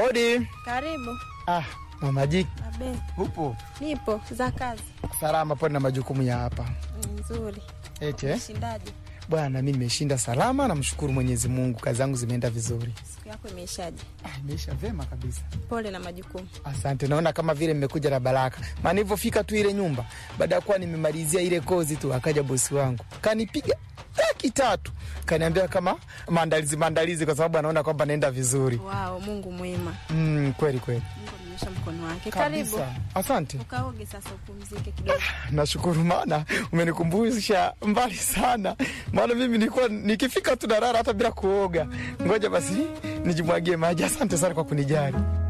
Hodi. Karibu. Ah, Mama Jiki. Abe, Upo? nipo za kazi. Salama pone na majukumu ya hapa. Nzuri. Eti eh? Shindaje? Bwana mimi nimeshinda salama namshukuru Mwenyezi Mungu. Kazi zangu zimeenda vizuri. Siku yako imeishaje? Ah, imeisha vema kabisa. Pole na majukumu. Asante. Naona kama vile mmekuja na baraka. Maana nilivyofika tu ile nyumba, baada ya kuwa nimemalizia ile kozi tu akaja bosi wangu. Kanipiga laki tatu. Kaniambia kama maandalizi maandalizi kwa sababu anaona kwamba naenda vizuri. Wow, Mungu mwema. Mm, kweli kweli. Mungu amenyosha mkono wake. Karibu. Kabisa. Asante. Ukaoge sasa upumzike kidogo. Nashukuru maana umenikumbusha mbali sana, maana mimi nilikuwa nikifika tu narara hata bila kuoga. Ngoja basi nijimwagie maji. Asante sana kwa kunijali.